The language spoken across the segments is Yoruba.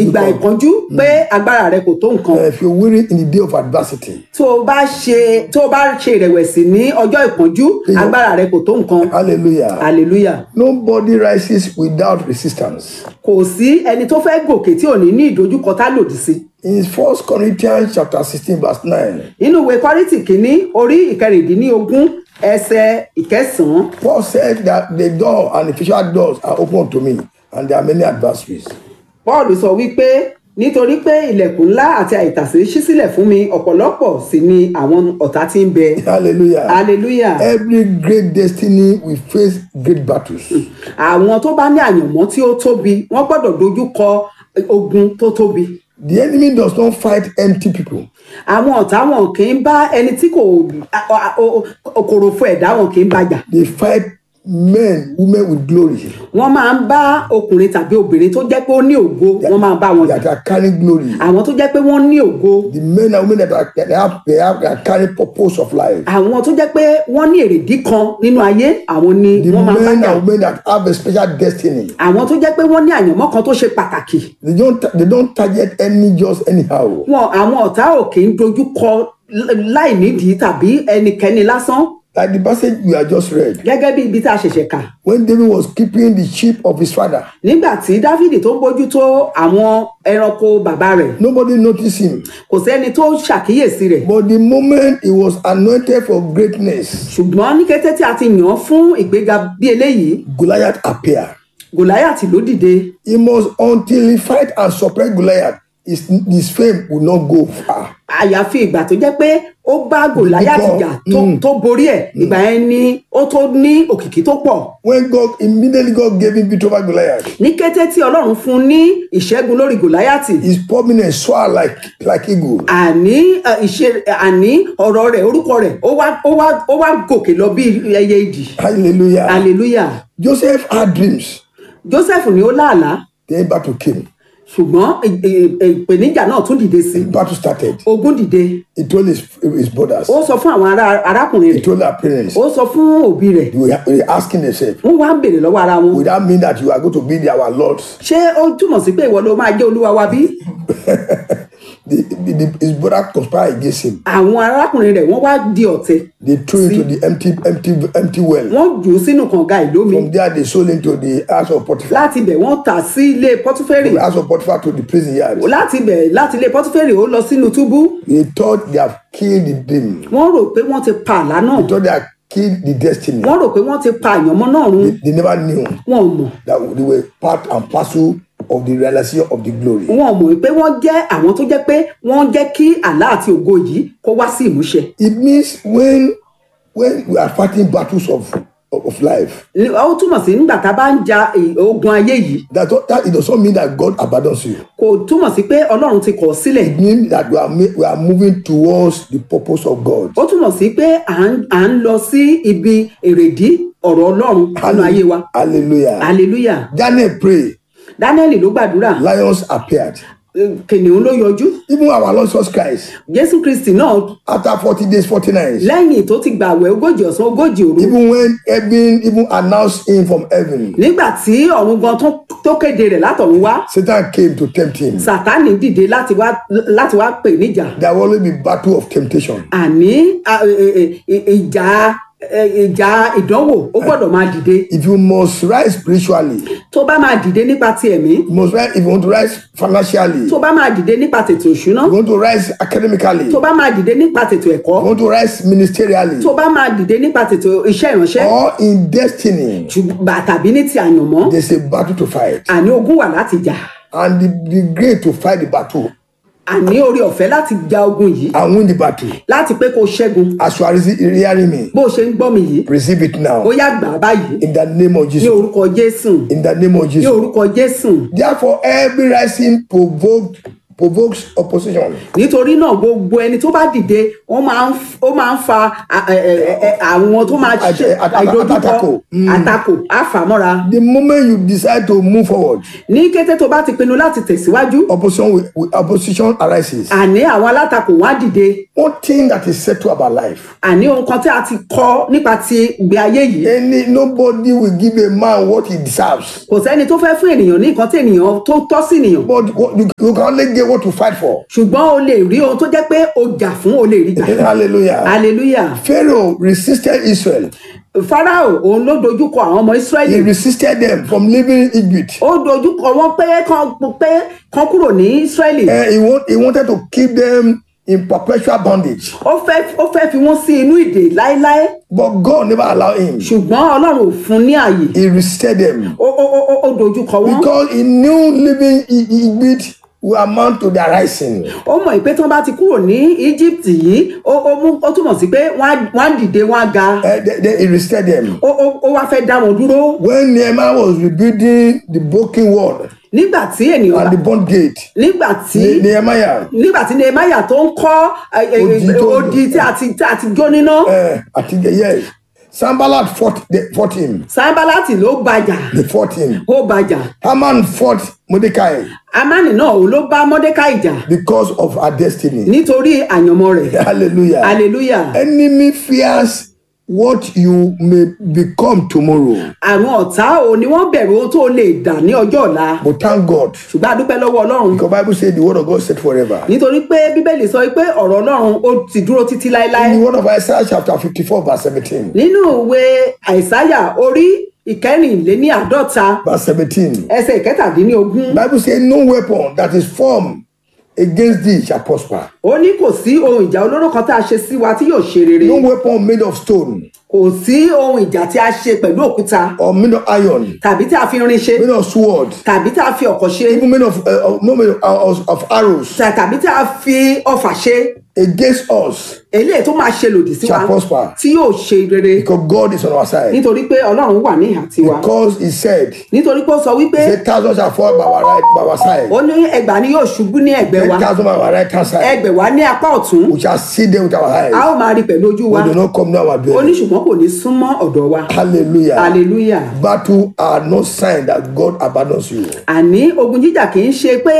ìgbà ìpọ́njú pé agbára rẹ kò tó nǹkan Uh, if you're weary in the day of adversity, tó o bá ṣe tó o bá ṣe ìrẹ̀wẹ̀sì ní ọjọ́ ìpọ́njú agbára rẹ kò tó nǹkan hallelujah. hallelujah Nobody rises without resistance. kò sí ẹni tó fẹ́ gòkè tí ò ní ní ìdojúkọ tá lòdì sí In 1 Corinthians chapter 16, verse 9, nínú ìwé kọ́rìntì kínní orí ìkẹrìndínlógún ẹsẹ̀ ìkẹsàn-án Paul said that the door and the official doors are open to me, and there are many adversaries. paul sọ wípé nítorí pé ilẹ̀kùn ńlá àti àìtàsé ṣí sílẹ̀ fún mi ọ̀pọ̀lọpọ̀ sì ni àwọn ọ̀tá tí ń bẹ Hallelujah. hallelujah Every great destiny will face great battles. àwọn tó bá ní àyànmọ́ tí ó tóbi wọ́n gbọ́dọ̀ dojú kọ ogun tó tóbi The enemy does not fight empty people. àwọn ọ̀tá wọn kì í bá ẹni tí kò kòròfo ẹ̀dá wọn kì í bàjà They fight men, women with glory wọ́n máa ń bá ọkùnrin tàbí obìnrin tó jẹ́ pé ó ní ògo wọ́n máa ń bá wọn jà that are carrying glory. àwọn tó jẹ́ pé wọ́n ní ògo The men and women that are that have they have they are carrying purpose of life. àwọn tó jẹ́ pé wọ́n ní èrèdí kan nínú ayé àwọn ni The wọ́n máa ń bá men jà and women that have a special destiny. àwọn tó jẹ́ pé wọ́n ní àyànmọ́ kan tó ṣe pàtàkì They don't they don't target any just anyhow. wọn àwọn ọ̀tá ò kì í dojú kọ láì nídìí tàbí ẹnikẹ́ni lásán Like the passage we have just read. gẹ́gẹ́ bí ibi tá a ṣẹ̀ṣẹ̀ kà When David was keeping the sheep of his father, nígbà tí dávìdì tó ń bójútó àwọn ẹranko bàbá rẹ̀ nobody noticed him. kò sẹ́ni tó ṣàkíyèsí rẹ̀ But the moment he was anointed for greatness, ṣùgbọ́n ní kété tí a ti yàn án fún ìgbéga bí eléyìí Goliath appeared. gòláyàtì ló dìde He must until he fight and suppress Goliath, his, his fame will not go far. àyàfi ìgbà tó jẹ́ pé ó bá gòláyàtì jà tó tó borí ẹ̀ ìgbà yẹn ni ó tó ní òkìkí tó pọ̀ When God immediately God gave him victory over Goliath, ní kété tí ọlọ́run fún un ní ìṣẹ́gun lórí gòláyàtì his prominence soared like like eagle. àní ẹ, ìṣe àní ọ̀rọ̀ rẹ̀ orúkọ rẹ̀ ó wá ó wá ó wá gòkè lọ bí ẹyẹ idì Hallelujah. hallelujah Joseph had dreams. joseph ni ó láàlá Then battle came. ṣùgbọ́n ì- ì- ì- ìpèníjà náà tún dìde sí i. Battle started. ogun dìde He told his, his brothers. ó sọ fún àwọn ará arákùnrin He rẹ̀ told their parents. ó sọ fún òbí rẹ̀ They were, they were asking themselves, wọ́n wá ń béèrè lọ́wọ́ ara wọn would that mean that you are going to be the, our lords? ṣé ó túmọ̀ sí pé ìwọ ló máa jẹ́ olúwa wa bí The, the, the, his brother conspired against him. àwọn arákùnrin rẹ̀ wọ́n wá di ọ̀tẹ̀ They threw him to the empty, empty, empty well. wọ́n jù ú sínú kànga ìlómi From there, they sold him to the house of Potiphar. láti ibẹ̀ wọ́n tà sí ilé pọ́tífẹ́rì The house of Potiphar to the prison yard. láti ibẹ̀ láti ilé pọ́tífẹ́rì ó lọ sínú túbú They thought they have killed the dream. wọ́n rò pé wọ́n ti pa àlá náà They thought they had killed the destiny. wọ́n rò pé wọ́n ti pa àyànmọ́ náà run They never knew wọn ò mọ̀ that they were part and parcel of the realization of the glory. wọn ò mọ̀ pé wọ́n jẹ́ àwọn tó jẹ́ pé wọ́n jẹ́ kí àlá àti ògo yìí kó wá sí ìmúṣẹ It means when when we are fighting battles of, of, of life, ó túmọ̀ sí nígbà tá a bá ń ja ì- ogun ayé yìí that, that it does not mean that God abandons you. kò túmọ̀ sí pé ọlọ́run ti kọ̀ ọ́ sílẹ̀ It means that we are, ma- we are moving towards the purpose of God. ó túmọ̀ sí pé à ń à ń lọ sí ibi èrèdí ọ̀rọ̀ ọlọ́run nínú ayé wa Hallelujah. hallelujah Daniel prayed. daniel ló gbàdúrà Lions appeared. kìnìún ló yọjú Even our Lord Jesus Christ, jésù kristi náà after 40 days, 40 nights, lẹ́yìn tó ti gbàwẹ̀ ogójì ọ̀sán ogójì òru even when heaven even announced him from heaven, nígbà tí ọ̀run gan tó- tó kéde rẹ̀ látọ̀run wá Satan came to tempt him. sátánì dìde láti wá láti wá pè níjà There will always be battle of temptation. àní a- e- e- e- ìjà e- ìjà ìdánwò ó gbọ́dọ̀ máa dìde If you must rise spiritually, tó bá máa dìde nípa ti ẹ̀mí you must rise if you want to rise financially, tó you bá máa dìde nípa tètò ìṣúná want to rise academically, tó you bá máa dìde nípa tètò ẹ̀kọ́ want to rise ministerially, tó bá máa dìde nípa tètò iṣẹ́ ìránṣẹ́ or in destiny, ṣùgbọ́n tàbí ní ti àyànmọ́ there's a battle to fight. àní ogun wà láti jà And the, the great to fight the battle àní orí ọ̀fẹ́ láti ja ogun yìí and win the battle. láti pé kó ṣẹ́gun As you are rece- hearing me, bó o ṣe ń gbọ́ mi yìí receive it ó now yá gbà á báyìí in the name of ní Jesus. orúkọ jésù In the name of ní Jesus. orúkọ jésù Therefore, every rising provoked provokes opposition. nítorí náà gbogbo ẹni tó bá dìde wọ́n máa ń f- ó máa ń fa a- ẹ- ẹ- ẹ- àwọn tó máa ṣe Àt- àt- àìdojúkọ àtakò. Mm. àtakò àfàmọ́ra The moment you decide to move forward, ní kété tó bá ti pinnu láti tẹ̀síwájú opposition will, will- opposition arises. àní àwọn alátakò wá dìde One thing that is settled about life, àní ohun kan tí a ti kọ́ nípa ti ìgbé ayé yìí any nobody will give a man what he deserves. kò sẹ́ni tó fẹ́ fún ènìyàn ní nǹkan tí ènìyàn tó tọ́ sí ènìyàn But what, you, you can only get what to fight for. ṣùgbọ́n o lè rí ohun tó jẹ́ pé o jà fún o lè rí gbà Hallelujah. hallelujah Pharaoh resisted Israel. farao òun ló dojúkọ àwọn ọmọ He israẹli resisted them from leaving Egypt. ó dojúkọ wọn pé kán pé kán kúrò ní israẹli Uh, he, want, he wanted to keep them in perpetual bondage. ó fẹ́ ó fẹ́ fi wọ́n sí inú ìdè láéláé But God never allowed him. ṣùgbọ́n ọlọ́run ò fún ní àyè He resisted them. ó ó ó ó dojúkọ wọn Because he knew living in Egypt will amount to their rising. ó mọ̀ pé tí wọ́n bá ti kúrò ní egypt yìí ó ó mú ó túmọ̀ sí pé wọ́n á wọ́n á dìde wọ́n á ga Uh, they, they, he resisted them. ó ó ó wá fẹ́ dá wọn dúró When Nehemiah was rebuilding the broken wall nígbà tí ènìyàn and the bond gate, nígbà tí Ne- Nehemiah, nígbà tí nehemiah tó ń kọ́ ẹ, ẹ, Odi tó- odi tí a ti tí a ti jó níná uh, I think, yes, Sambalat fought, they fought him. sanbalati ló bàjà They fought him. ó bàjà Haman fought Mordecai amani náà òun ló bá mordecai jà because of her destiny. nítorí àyànmọ́ rẹ̀ Hallelujah. hallelujah Enemy fears what you may become tomorrow. àwọn ọ̀tá ò ní wọ́n bẹ̀rù ohun tó lè dà ní ọjọ́ ọ̀la But thank God. ṣùgbọ́n a dúpẹ́ lọ́wọ́ ọlọ́run Because Bible says the word of God said forever. nítorí pé bíbélì sọ pé ọ̀rọ̀ ọlọ́run ó ti dúró títí láéláé In the word of Isaiah chapter 54 verse 17. nínú ìwé àìsáyà orí ìkẹrìnléní àádọ́ta Verse 17. ẹsẹ̀ ìkẹtàdínlógún Bible says no weapon that is formed against thee shall prosper. ó ní kò sí ohun ìjà olóró kan tá a ṣe sí wa tí yóò ṣe rere No weapon made of stone kò sí ohun ìjà tí a ṣe pẹ̀lú òkúta or made of iron, tàbí tí a fi irin ṣe made of sword, tàbí tí a fi ọ̀kọ̀ ṣe even made of, uh, of, no made of, uh, of, of arrows tà- tàbí tí a fi ọfà ṣe against us eléyìí tó máa ṣe lòdì sí wa shall prosper. tí yóò ṣe rere Because God is on our side. nítorí pé ọlọ́run wà ní ìhà tiwa Because he said, nítorí pé ó sọ wípé say thousand shall fall by our right, by our side. ó ní ẹgbàá ni yóò ṣubú ní ẹ̀gbẹ́ Ten wa thousand by our right hand side. ẹgbẹ̀wá ní apá ọ̀tún We shall see them with our a eyes. ó máa rí pẹ̀lú ojú wa We do not come near our ó ní dwelling. ṣùgbọ́n kò ní súnmọ́ ọ̀dọ̀ wa Hallelujah. hallelujah Battle are no sign that God abandons you. àní ogun jíjà kì í ṣe pé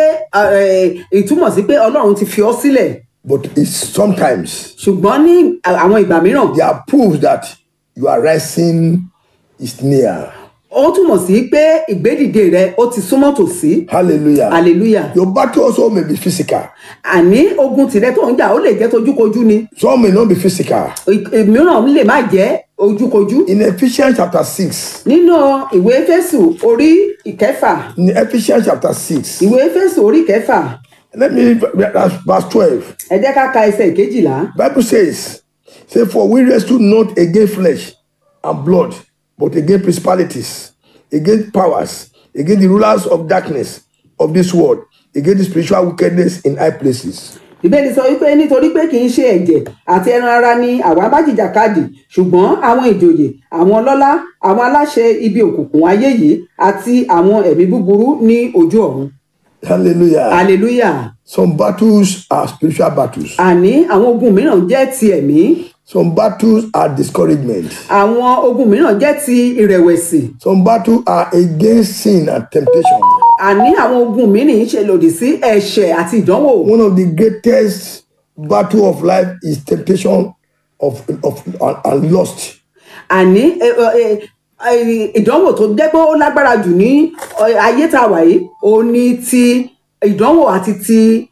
ẹ, ìtumọ̀ sí pé ọlọ́run ti fi ọ́ sílẹ̀ But it's sometimes ṣùgbọ́n ní àwọn ìgbà mìíràn they are proof that you are rising is near. ó túmọ̀ sí pé ìgbédìde rẹ ó ti súnmọ́ tòsí Hallelujah. hallelujah Your battle also may be physical. àní ogun tìrẹ tó ń jà ó lè jẹ́ tojúkojú ni Some may not be physical. ì- ìmíràn lè má jẹ́ ojúkojú In Ephesians chapter 6, nínú ìwé Éfésù orí ìkẹfà in Ephesians chapter 6, ìwé Éfésù orí ìkẹfà let me read verse verse 12. ẹ jẹ́ ká ka ẹsẹ̀ ìkejìlá Bible says, say, for we wrestle not against flesh and blood, but against principalities, against powers, against the rulers of darkness of this world, against the spiritual wickedness in high places. ìbéèrè sọ wípé nítorí pé kì í ṣe ẹ̀jẹ̀ àti ẹran ara ni àwa bá jìjàkadì ṣùgbọ́n àwọn ìjòyè àwọn ọlọ́lá àwọn aláṣẹ ibi òkùnkùn ayé yìí àti àwọn ẹ̀mí búburú ní ojú ọ̀run Hallelujah. hallelujah Some battles are spiritual battles. àní àwọn ogun mìíràn jẹ́ ti ẹ̀mí Some battles are discouragement. àwọn ogun mìíràn jẹ́ ti ìrẹ̀wẹ̀sì Some battles are against sin and temptation. àní àwọn ogun mìíràn ṣe lòdì sí ẹ̀ṣẹ̀ àti ìdánwò One of the greatest battle of life is temptation of, of and, and lust. àní ẹ, ẹ, ẹ, ìdánwò tó jẹ́ pé ó lágbára jù ní ẹ, ayé tá a wà yìí òun ni ti ìdánwò àti ti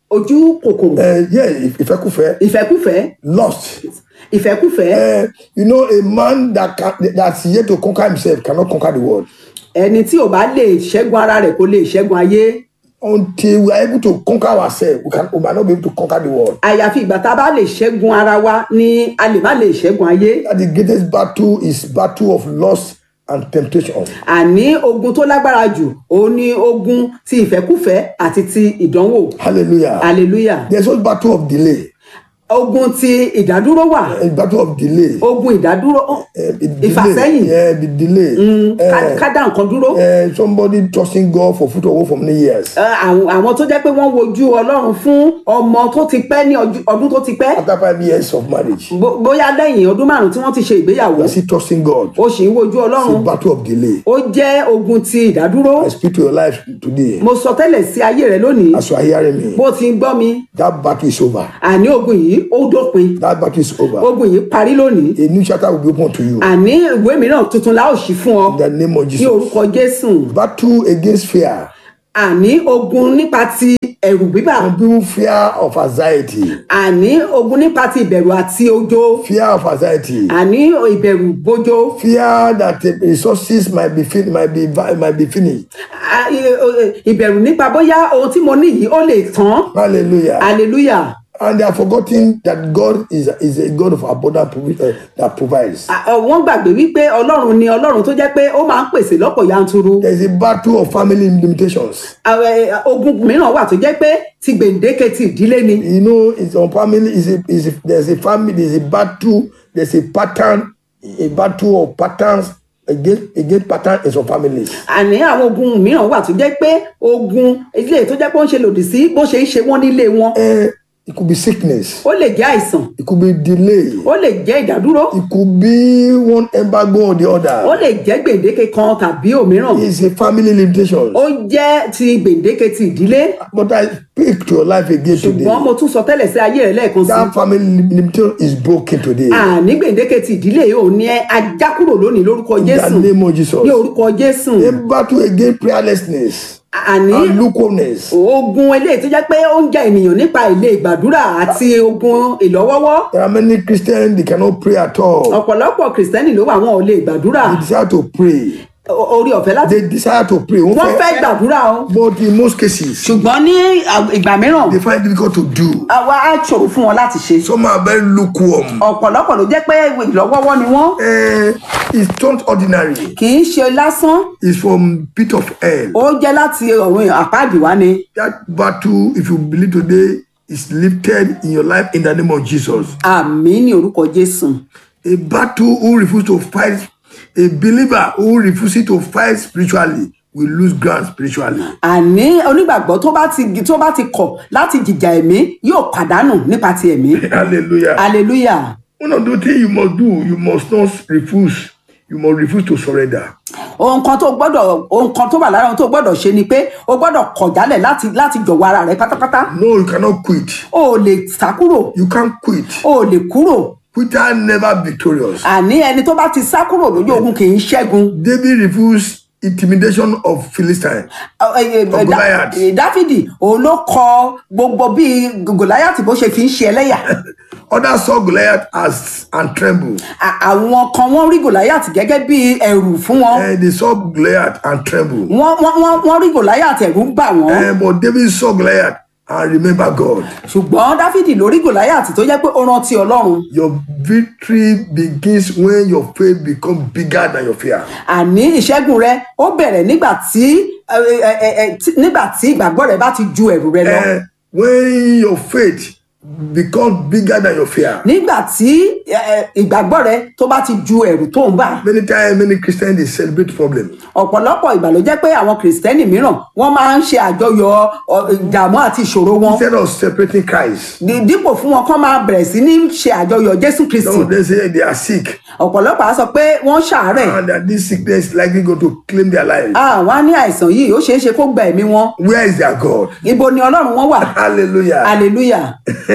ojú kòkòrò Uh, yeah, if ìfẹ́kùfẹ́, ìfẹ́kùfẹ́ lust. ìfẹ́kùfẹ́ Uh, you know, a man that can, that's yet to conquer himself cannot conquer the world ẹni tí ò bá lè ṣẹ́gun ara rẹ̀ kó lè ṣẹ́gun ayé until we are able to conquer ourselves. We can, we might not be able to conquer the world. àyàfi ìgbà tá a bá lè ṣẹ́gun ara wa ni a lè má lè ṣẹ́gun ayé That the greatest battle is battle of lust and temptation. àní ogun tó lágbára jù òun ni ogun ti ìfẹ́kùfẹ́ àti ti ìdánwò Hallelujah. hallelujah There's also battle of delay. ogun ti ìdádúró wà a battle of delay. ogun ìdádúró ó, Eh, the delay. ìfàsẹ́yìn Yeah, the delay. ká- Eh, ká dá nǹkan dúró eh, somebody trusting God for food or work for many years. Ẹ, àwọn àwọn tó jẹ́ pé wọ́n wojú ọlọ́run fún ọmọ tó ti pẹ́ ní ọjú- ọdún tó ti pẹ́ After five years of marriage, Bó- bóyá lẹ́yìn ọdún márùn-ún tí wọ́n ti ṣe ìgbéyàwó you are still trusting God. ó sì ń wojú It's a ọlọ́run battle of delay. ó jẹ́ ogun ti ìdádúró I speak to your life today. mo sọ tẹ́lẹ̀ sí ayé rẹ lónìí As you are hearing me, bó ti ń gbọ́ mi that battle is over. àní ogun yìí ó dópin That battle is over. ogun yìí parí lónìí A new chapter will be open to you. àní ìwé mìíràn tuntun la ó ṣí fún ọ In the name of ní Jesus. orúkọ jésù Battle against fear. àní ogun nípa ti ẹ̀rù bíbà Some people fear of anxiety. àní ogun nípa ti ìbẹ̀rù àti ojo Fear of anxiety. àní ìbẹ̀rù bójó Fear that the resources might be fin- might be might be finished. à- i- i- ìbẹ̀rù nípa bóyá ohun tí mo ní yìí ó lè tán Hallelujah. hallelujah And they are forgetting that God is is a God of abundant provi- uh, that provides. À- ọ, wọ́n gbàgbé wípé ọlọ́run ni ọlọ́run tó jẹ́ pé ó máa ń pèsè lọ́pọ̀ yanturu There is a battle of family limitations. Àwọn, ẹ, ogun mìíràn wà tó jẹ́ pé ti gbèǹdéke ti ìdílé ni You know, it's on family. Is a, is a, there's a family. There's a battle. There's a pattern. A battle of patterns against against pattern in some families. àní àwọn ogun mìíràn wà tó jẹ́ pé ogun ilé tó jẹ́ pé ó ń ṣe lòdì sí bó ṣe ń ṣe wọ́n nílé wọn Uh, it could be sickness. ó lè jẹ́ àìsàn It could be delay. ó lè jẹ́ ìdádúró It could be one embargo or the ó other. lè jẹ́ gbèǹdéke kan tàbí òmíràn It's a family limitation. ó jẹ́ ti gbèǹdéke ti ìdílé But I speak to your life again ṣùgbọ́n today. mo tún sọ tẹ́lẹ̀ sí ayé rẹ̀ lẹ́ẹ̀kan sí That family limitation is broken today. àní gbèǹdéke ti ìdílé yìí ò ní ẹ ajá kúrò lónìí lórúkọ In the jésù name of Jesus. ní orúkọ jésù A battle against prayerlessness àní and lukewarmness. ogun eléyìí tó jẹ́ pé ó ń ja ènìyàn nípa ilé ìgbàdúrà àti ogun ìlọ́wọ́wọ́ There are many Christians they cannot pray at all. ọ̀pọ̀lọpọ̀ kìrìsìtẹ́nì ló wà wọn ò lè gbàdúrà They desire to pray. O- orí ọ̀fẹ́ láti They desire to pray. Wọ́n wọ́n fẹ́ fẹ́- gbàdúrà o But in most cases, ṣùgbọ́n ní à- ìgbà mìíràn they find it difficult to do. àwa á ṣòro fún wọn láti ṣe Some are very lukewarm. ọ̀pọ̀lọpọ̀ ló jẹ́ pé ìlọ́wọ́wọ́ ni wọ́n Eh, it's not ordinary. kì í ṣe lásán It's from pit of hell. ó jẹ́ láti ọ̀run àpáàdì wá ni That battle, if you believe today, is lifted in your life in the name of Jesus. àmì ní orúkọ jésù A battle who refuses to fight, a believer who refuses to fight spiritually will lose ground spiritually. àní onígbàgbọ́ tó bá ti tó bá ti kọ̀ láti jìjà ẹ̀mí yóò pàdánù nípa ti ẹ̀mí Hallelujah. hallelujah One of the things you must do, you must not refuse. You must refuse to surrender. ohun kan tó gbọ́dọ̀ ohun kan tó wà lára ohun tó gbọ́dọ̀ ṣe ni pé o gbọ́dọ̀ kọ̀ jálẹ̀ láti láti jọ̀wọ́ ara rẹ pátápátá No, you cannot quit. o ò lè sá kúrò You can't quit. o ò lè kúrò Quitter never victorious. àní ẹni tó bá ti sá kúrò lójú ogun kì í ṣẹ́gun David refused intimidation of Philistine. Ọ- ẹ- ẹ- Of Goliath. ẹ- dáfídì òun ló kọ gbogbo bí gòláyàtì bó ṣe fi ń ṣe ẹlẹ́yà Others saw Goliath as and trembled. À- àwọn kan wọ́n rí gòláyàtì gẹ́gẹ́ bí ẹrù fún wọn And they saw Goliath and trembled. wọ́n wọ́n wọ́n wọ́n rí gòláyàtì ẹ̀rù ń bà wọ́n Eh, but David saw Goliath and remember God. ṣùgbọ́n dáfídì ló rí gòláyàtì tó jẹ́ pé ó rántí ọlọ́run Your victory begins when your faith becomes bigger than your fear. àní ìṣẹ́gun rẹ ó bẹ̀rẹ̀ nígbà tí ẹ, ẹ, ẹ, ẹ, tí- nígbà tí ìgbàgbọ́ rẹ bá ti ju ẹ̀rù rẹ lọ Eh, when your faith becomes bigger than your fear. nígbà tí ẹ, ẹ, ìgbàgbọ́ rẹ tó bá ti ju ẹ̀rù tó ń bà Many times, many Christians they celebrate problem. ọ̀pọ̀lọpọ̀ ìgbà ló jẹ́ pé àwọn kìrìsìtẹ́nì mìíràn wọ́n máa ń ṣe àjọyọ̀ ọ, ìdààmú àti ìṣòro wọn Instead of separating Christ, Dí- dípò fún wọn kán máa bẹ̀rẹ̀ sí ní ṣe àjọyọ̀ jésù kristi no, they say they are sick ọ̀pọ̀lọpọ̀ á sọ pé wọ́n ṣàárẹ̀ and that this sickness is likely going to claim their life. àwọn á ní àìsàn yìí ó ṣeé ṣe kó gba ẹ̀mí wọn Where is their God? ibo ni ọlọ́run wọn wà Hallelujah. hallelujah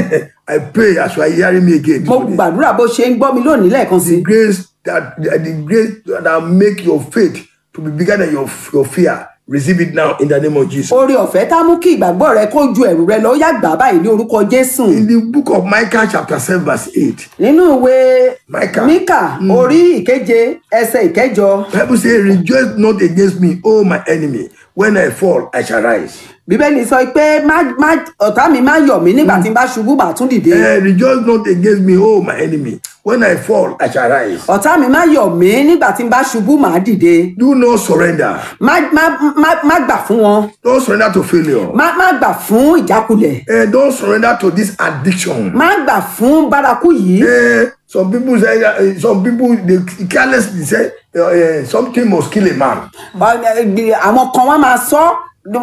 I pray as you are hearing me again. mo today, gbàdúrà bó ṣe ń gbọ́ mi lónìí lẹ́ẹ̀kan sí The grace that the grace that make your faith to be bigger than your, your fear. Receive it now in the name of Jesus. oore ọ̀fẹ́ tá mú kí ìgbàgbọ́ rẹ kó ju ẹ̀rù rẹ lọ ó yá gbà báyìí ní orúkọ jésù In the book of Micah, chapter 7, verse 8, nínú ìwé Micah. míkà orí ìkeje ẹsẹ̀ ìkẹjọ Bible says, Rejoice not against me, O my enemy. When I fall, I shall rise. bíbélì sọ pé má má ọ̀tá mi má yọ̀ mí nígbà tí n bá ṣubú màá tún dìde Eh, rejoice not against me, oh my enemy. When I fall, I shall rise. ọ̀tá mi má yọ̀ mí nígbà tí n bá ṣubú màá dìde Do not surrender. má má má má gbà fún wọn Don't surrender to failure. má má gbà fún ìjákulẹ̀ Eh, don't surrender to this addiction. má gbà fún bárakú yìí Eh, some people say, uh, some people they carelessly say uh, uh, something must kill a man. Ọ- àwọn kan wọn máa sọ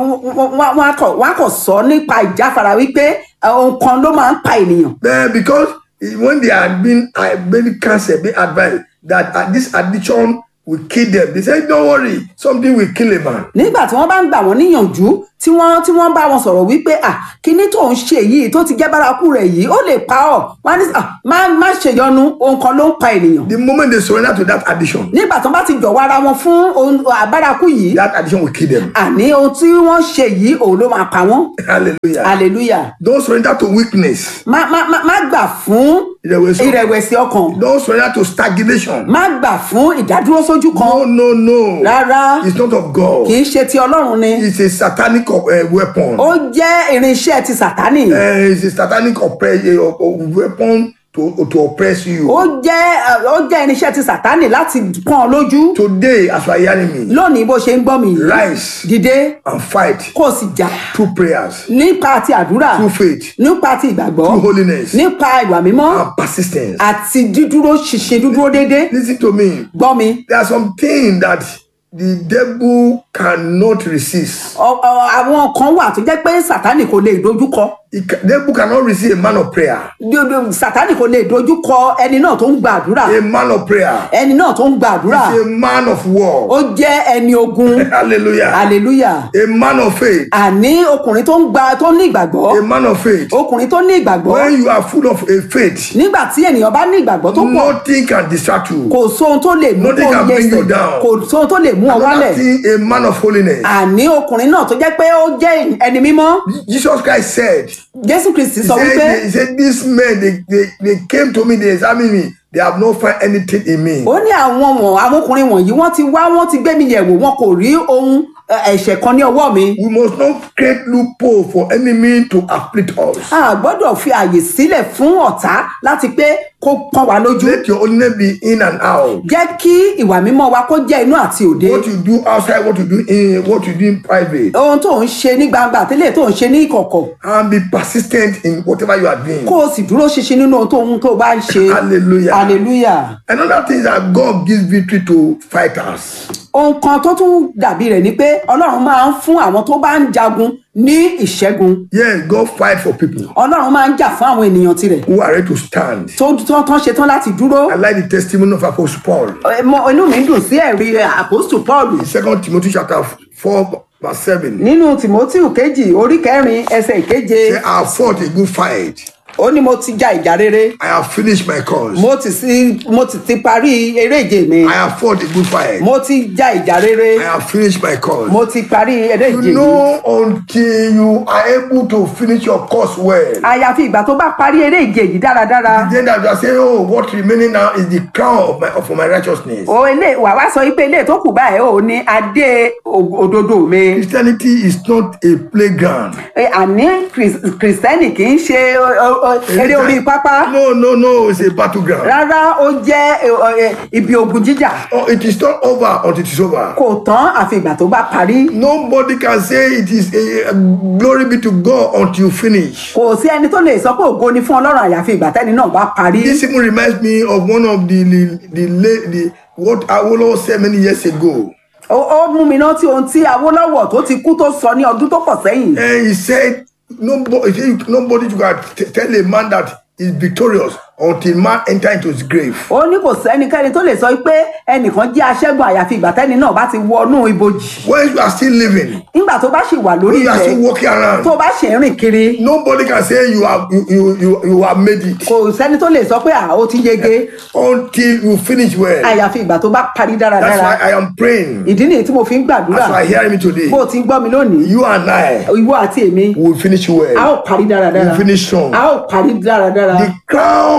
wọn wọn kọ wọn kọ sọ nípa ìjáfara wípé ohun kan ló máa ń pa ènìyàn Eh, because eh, when they are being uh, very cancer, be advised that uh, this addiction will kill them. They say, don't worry, something will kill a man. nígbà tí wọn bá ń gbà wọn níyànjú tí wọn tí wọn bá wọn sọ̀rọ̀ wípé à kíní tó ń ṣe yìí tó ti jẹ́ bárakú rẹ̀ yìí ó lè pa ọ́ wọn á ní à má má ṣèyọnu ohun kan ló ń pa ènìyàn The moment they surrender to that addiction, nígbà tí wọn bá ti jọ̀wọ́ ara wọn fún ohun àbárakú yìí that addiction will kill them. àní ohun tí wọ́n ṣe yìí òun ló máa pa wọ́n Hallelujah. hallelujah Don't surrender to weakness. má má má má gbà fún Ìrẹ̀wẹ̀sì. ìrẹ̀wẹ̀sì ọkàn Don't surrender to stagnation. má gbà fún ìdádúró sójú kan No, no, no. rárá It's not of God. kì í ṣe ti ọlọ́run ni It's a satanic uh, weapon. ó jẹ́ irinṣẹ́ ti sàtánì Uh, it's a satanic oppre- uh, uh, weapon to, to oppress you. ó jẹ́ ó jẹ́ irinṣẹ́ ti sàtánì láti pọ́n ọ lójú Today, as you are hearing me, lónìí bó ṣe ń gbọ́ mi yìí rise dìde and fight kó o sì jà through prayers, nípa ti àdúrà through faith, nípa ti ìgbàgbọ́ through holiness, nípa ìwà mímọ́ and persistence. àti dídúró ṣinṣin dúdúró déédéé Listen to me. gbọ́ mi There are some things that the devil cannot resist. Ọ- ọ- àwọn kan wà tó jẹ́ pé sàtánì kò lè dojúkọ The ca- devil cannot resist a man of prayer. Dodo- sàtánì kò lè dojúkọ ẹni náà tó ń gba àdúrà A man of prayer. ẹni náà tó ń gba àdúrà He's a man of war. ó jẹ́ ẹni ogun Hallelujah. hallelujah A man of faith. àní ọkùnrin tó ń gba tó ní ìgbàgbọ́ A man of faith. ọkùnrin tó ní ìgbàgbọ́ When you are full of a faith, nígbà tí ènìyàn bá ní ìgbàgbọ́ tó pọ̀ nothing can distract you. kò sóhun tó lè mú Nothing kó can yẹ bring you ẹsẹ̀ down. kò sóhun tó lè mú ọ Another wálẹ̀ thing, a man of holiness. àní ọkùnrin náà tó jẹ́ pé ó jẹ́ ẹni mímọ́ Jesus Christ said, jésù kristi He sọ wípé said, he said These men, they, they, they came to me, they examined me, they have not found anything in me. ó ní àwọn wọn àwọn ọkùnrin wọ̀nyí wọ́n ti wá wọ́n ti gbé mi yẹ̀wò wọn kò rí ohun ẹ, ẹ̀ṣẹ̀ kan ní ọwọ́ mi We must not create loophole for enemy to afflict us. a gbọ́dọ̀ fi àyè sílẹ̀ fún ọ̀tá láti pé kó pọ́n wa lójú Let your holiness be in and out. jẹ́ kí ìwà mímọ́ wa kó jẹ́ inú àti òde What you do outside, what you do in, what you do in private, ohun tó ń ṣe ní gbangba àtẹ́lẹ̀ tó ń ṣe ní ìkọ̀kọ̀ and be persistent in whatever you are doing. kó o sì dúró ṣinṣin nínú ohun tó ohun tó bá ń ṣe Hallelujah. hallelujah Another thing is that God gives victory to fighters. ohun kan tó tún dàbí rẹ̀ ni pé ọlọ́run máa ń fún àwọn tó bá ń jagun ní ìṣẹ́gun Yes, God fight for people ọlọ́run máa ń jà fún àwọn ènìyàn tirẹ̀ who are ready to stand. tó tó tán ṣetán láti dúró I like the testimony of Apostle Paul. Ẹ, mo- inú mi dùn sí ẹ̀rí àpòstù paul In Second Timothy chapter 4, verse 7. nínú timothy kejì orí kẹrin ẹsẹ̀ ìkeje Say, I have fought a good fight. ó ní mo ti ja ìjà rere I have finished my course. mo ti sí mo ti ti parí eré ìje mi I have fought a good fight. mo ti ja ìjà rere I have finished my course. mo ti parí eré You ìje mi know, until you are able to finish your course well, àyàfi ìgbà tó bá parí eré ìje yìí dáradára then that you are saying, Oh, what remaining now is the crown of my of my righteousness. o ilé wà wá sọ pé ilé tó kù báyìí ò ní adé o- òdodo mi Christianity is not a playground. Ẹ, àní Kris- kìrìsìtẹ́nì kì í ṣe o- o- o- eré orí pápá No, no, no, it's a battleground. rárá ó jẹ́ ẹ, ẹ, ibi ogun jíjà Oh, it is not over until it is over. kò tán àfi ìgbà tó bá parí Nobody can say it is a, a glory be to God until you finish. kò sí ẹni tó lè sọ pé ògo ni fún ọlọ́run àyàfi ìgbà tẹ́ni náà bá parí This even reminds me of one of the the, the, la- the what Awolowo said many years ago. ó ó mú mi rántí ohun tí awólọ́wọ̀ tó ti kú tó sọ ní ọdún tó pọ̀ sẹ́yìn And he said, nobody, he said, nobody can t- tell a man that is victorious until man enter into his grave. ó ní kò sẹ́nikẹ́ni tó lè sọ pé ẹnìkan jẹ́ aṣẹ́gun àyàfi ìgbà tẹ́ni náà bá ti wọnú ibojì When you are still living, nígbà tó bá ṣì wà lórí when you are still ilẹ̀ walking around, tó bá ṣì ń rìn kiri nobody can say you have you you you, you have made it kò sẹ́ni tó lè sọ pé à ó ti yege until you finish well. àyàfi ìgbà tó bá parí That's dáradára why I am praying. ìdí nìyí tí mo fi ń gbàdúrà That's why hearing me today. bó o ti ń gbọ́ mi lónìí You and I ìwọ àti èmi will finish a well. ó parí dáradára We'll finish strong. a ó parí dáradára The crown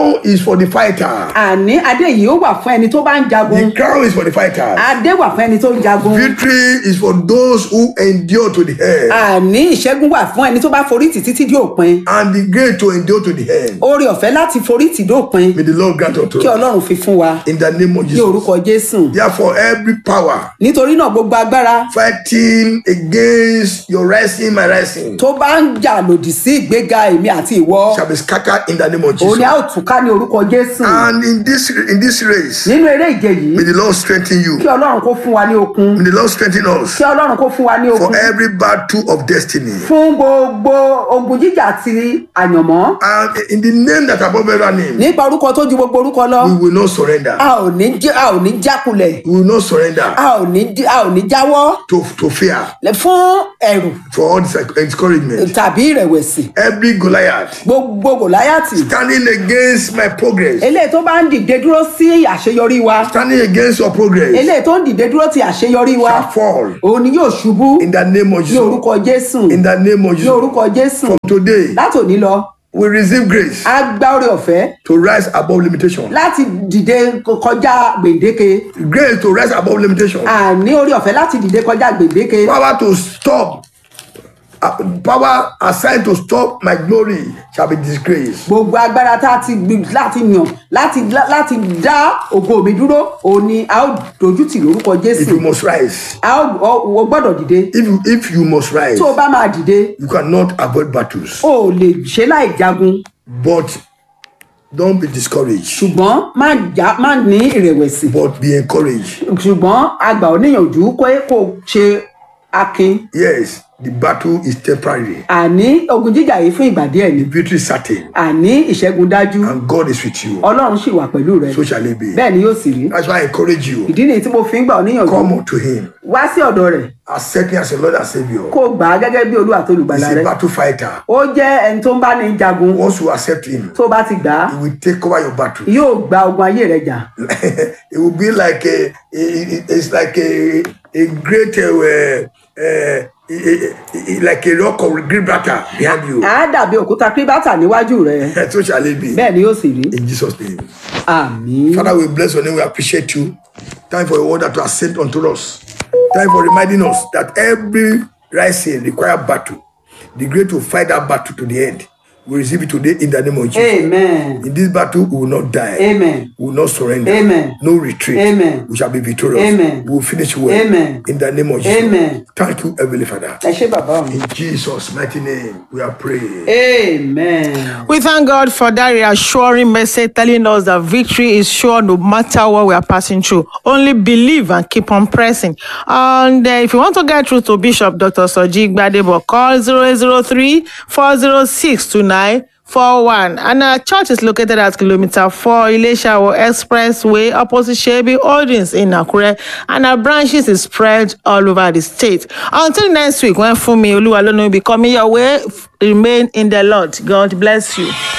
crown is for the fighter. àní adé yìí ó wà fún ẹni tó bá ń jagun The crown is for the fighter. adé wà fún ẹni tó ń jagun Victory is for those who endure to the end. àní ìṣẹ́gun wà fún ẹni tó bá forí tì títí dé òpin And the great to endure to the end. oore ọ̀fẹ́ láti forí tì dé òpin May the Lord grant unto kí us. ọlọ́run fi fún wa In the name of ní Jesus. orúkọ jésù Therefore, every power nítorí náà gbogbo agbára fighting against your rising, my rising, tó bá ń jà lòdì sí ìgbéga èmi àti ìwọ shall be scattered in the name of òun ni a Jesus. ó túká ní orúkọ jésù And in this in this race, nínú eré ìje yìí may the Lord strengthen you. kí ọlọ́run kó fún wa ní okun May the Lord strengthen us kí ọlọ́run kó fún wa ní for okun every battle of destiny. fún gbogbo ogun jíjà ti àyànmọ́ And in the name that above every name, nípa orúkọ tó ju gbogbo orúkọ lọ we will not surrender. a ò ní jẹ́- a ò ní jákulẹ̀ We will not surrender a ò ní jí- a ò ní jáwọ́ to, to fear, lẹ- fún ẹ̀rù for all this encouragement. tàbí ìrẹ̀wẹ̀sì Every Goliath gbogbo gòláyàtì standing against my progress, eléyìí tó bá ń dìde dúró sí àṣeyọrí wa standing against your progress, eléyìí tó ń dìde dúró ti àṣeyọrí wa shall fall òun ni yóò ṣubú in the name of ní Jesus. orúkọ jésù In the name of ní Jesus. orúkọ jésù From today, látòní lọ we receive grace a gba oore ọ̀fẹ́ to rise above limitation. láti dìde kọjá gbèǹdéke Grace to rise above limitation. àní oore ọ̀fẹ́ láti dìde kọjá gbèǹdéke Power to stop. uh, power assigned to stop my glory shall be disgraced. gbogbo agbára tá a ti gbìn láti yàn láti láti dá ògo mi dúró òun ni a ó dojútì lórúkọ If jésù you must rise, a ó ọ- o gbọ́dọ̀ dìde if you, if you must rise, tó o bá máa dìde you cannot avoid battles. o ò lè ṣe láì jagun But don't be discouraged. ṣùgbọ́n má já má ní ìrẹ̀wẹ̀sì But be encouraged. ṣùgbọ́n àgbà oníyànjú pé kó o ṣe akin Yes, the battle is temporary. àní ogun jíjà yìí fún ìgbà díẹ̀ ni The victory is certain. àní ìṣẹ́gun dájú And God is with you. ọlọ́run sì wà pẹ̀lú rẹ So shall it be. bẹ́ẹ̀ ni yóò sì rí That's why I encourage you. ìdí nìyí tí mo fi ń gbà ọ́ níyànjú Come unto Him. wá sí ọ̀dọ̀ rẹ̀ Accept Him as your Lord and Savior. kó o gbà á gẹ́gẹ́ bí olúwa tó He's lùgbàlà a rẹ battle fighter. ó jẹ́ ẹni tó ń bá ní jagun Once you accept Him, tó bá ti gbà á He will take over your battle. yóò gba ogun ayé rẹ jà it will be like a, it- it's like a, a great, uh, uh, uh, like a rock of Gibraltar behind you. á dàbí òkúta kíríbátà níwájú rẹ so shall it be. bẹ́ẹ̀ ni yóò sì rí In Jesus' name. àmín Father, we bless your name. We appreciate you. Time for your word that you have sent unto us. Time for reminding us that every rising require battle. The great to fight that battle to the end. We receive it today in the name of Jesus. amen In this battle, we will not die. amen We will not surrender. Amen. No retreat. Amen. We shall be victorious. Amen. We will finish well. Amen. In the name of Jesus. Amen. Thank you, Heavenly Father. ẹ ṣé bàbá mi In Jesus' mighty name, we are praying. amen. We thank God for that reassuring message telling us that victory is sure no matter what we are passing through. Only believe and keep on pressing. And uh, if you want to get through to Bishop Dr. Soji Gbadebo, call 003 406 2941. And our church is located at kilometer 4 Ileshawo Expressway, opposite Shebi Holdings in Akure. And our branches is spread all over the state. Until next week, when Fumi Oluwalonu will be coming your way, remain in the Lord. God bless you.